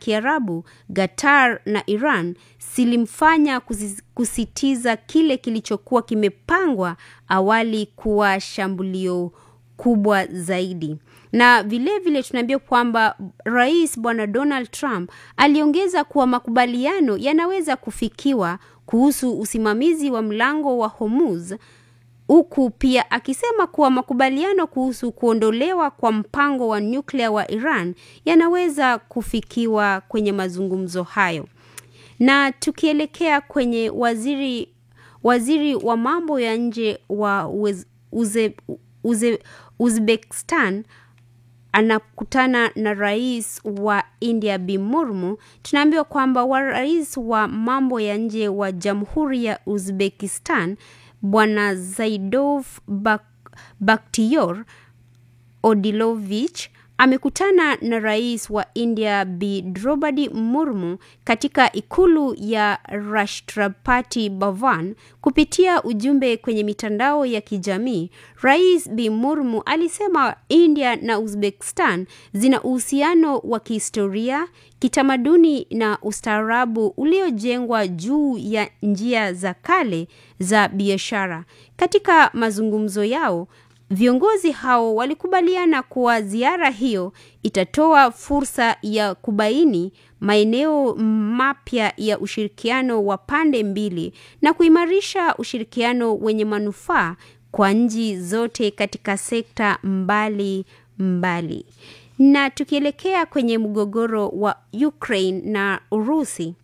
Kiarabu, Qatar na Iran zilimfanya kusitiza kile kilichokuwa kimepangwa awali kuwa shambulio kubwa zaidi. Na vilevile vile tunaambia kwamba rais bwana Donald Trump aliongeza kuwa makubaliano yanaweza kufikiwa kuhusu usimamizi wa mlango wa Hormuz huku pia akisema kuwa makubaliano kuhusu kuondolewa kwa mpango wa nyuklia wa Iran yanaweza kufikiwa kwenye mazungumzo hayo. Na tukielekea kwenye waziri waziri wa mambo ya nje wa uze, uze, uze, Uzbekistan anakutana na rais wa India Bi Murmu. Tunaambiwa kwamba wa rais wa mambo ya nje wa Jamhuri ya Uzbekistan Bwana Zaidov Bak Bakhtiyor Odilovich amekutana na rais wa India Bi Draupadi Murmu katika ikulu ya Rashtrapati Bhavan. Kupitia ujumbe kwenye mitandao ya kijamii, Rais Bi Murmu alisema India na Uzbekistan zina uhusiano wa kihistoria, kitamaduni na ustaarabu uliojengwa juu ya njia za kale za biashara. Katika mazungumzo yao Viongozi hao walikubaliana kuwa ziara hiyo itatoa fursa ya kubaini maeneo mapya ya ushirikiano wa pande mbili na kuimarisha ushirikiano wenye manufaa kwa nchi zote katika sekta mbali mbali. Na tukielekea kwenye mgogoro wa Ukraine na Urusi,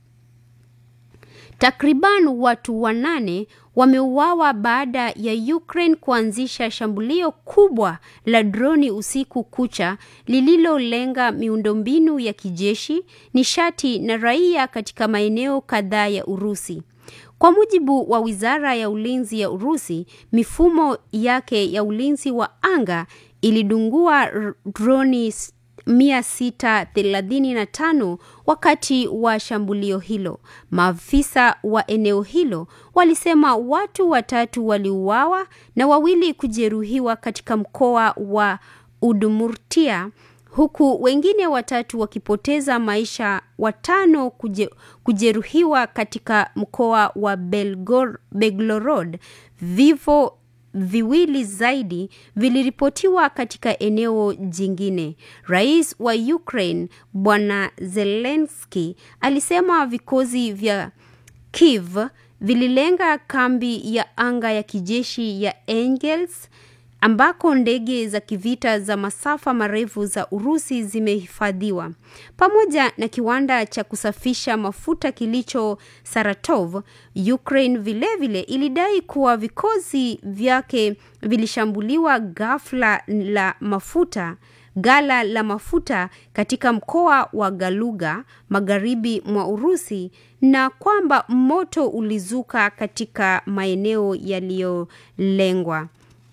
Takriban watu wanane wameuawa baada ya Ukraine kuanzisha shambulio kubwa la droni usiku kucha lililolenga miundombinu ya kijeshi, nishati na raia katika maeneo kadhaa ya Urusi. Kwa mujibu wa Wizara ya Ulinzi ya Urusi, mifumo yake ya ulinzi wa anga ilidungua droni 635 wakati wa shambulio hilo. Maafisa wa eneo hilo walisema watu watatu waliuawa na wawili kujeruhiwa katika mkoa wa Udmurtia huku wengine watatu wakipoteza maisha, watano kuje, kujeruhiwa katika mkoa wa Belgor, Belgorod. Vifo viwili zaidi viliripotiwa katika eneo jingine. Rais wa Ukraine Bwana Zelensky alisema vikosi vya Kiev vililenga kambi ya anga ya kijeshi ya Engels ambako ndege za kivita za masafa marefu za Urusi zimehifadhiwa pamoja na kiwanda cha kusafisha mafuta kilicho Saratov. Ukraine vilevile vile ilidai kuwa vikosi vyake vilishambuliwa ghafla la mafuta gala la mafuta katika mkoa wa Galuga magharibi mwa Urusi na kwamba moto ulizuka katika maeneo yaliyolengwa.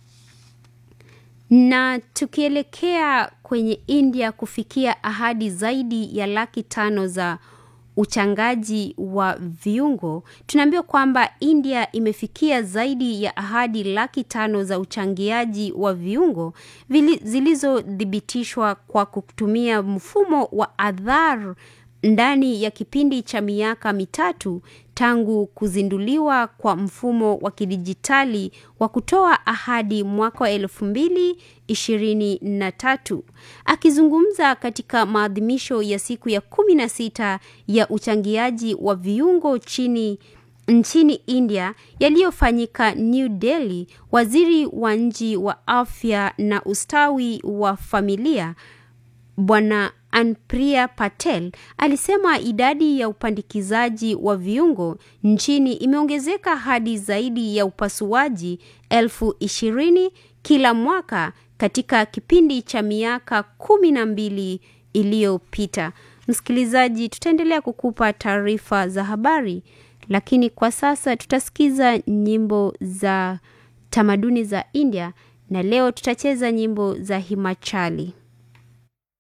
Na tukielekea kwenye India kufikia ahadi zaidi ya laki tano za uchangaji wa viungo, tunaambiwa kwamba India imefikia zaidi ya ahadi laki tano za uchangiaji wa viungo zilizothibitishwa kwa kutumia mfumo wa Aadhaar ndani ya kipindi cha miaka mitatu tangu kuzinduliwa kwa mfumo wa kidijitali wa kutoa ahadi mwaka wa elfu mbili ishirini na tatu. Akizungumza katika maadhimisho ya siku ya kumi na sita ya uchangiaji wa viungo chini nchini India yaliyofanyika New Delhi, waziri wa nchi wa afya na ustawi wa familia Bwana Anpriya Patel alisema idadi ya upandikizaji wa viungo nchini imeongezeka hadi zaidi ya upasuaji elfu ishirini kila mwaka katika kipindi cha miaka kumi na mbili iliyopita. Msikilizaji, tutaendelea kukupa taarifa za habari, lakini kwa sasa tutasikiza nyimbo za tamaduni za India na leo tutacheza nyimbo za Himachali.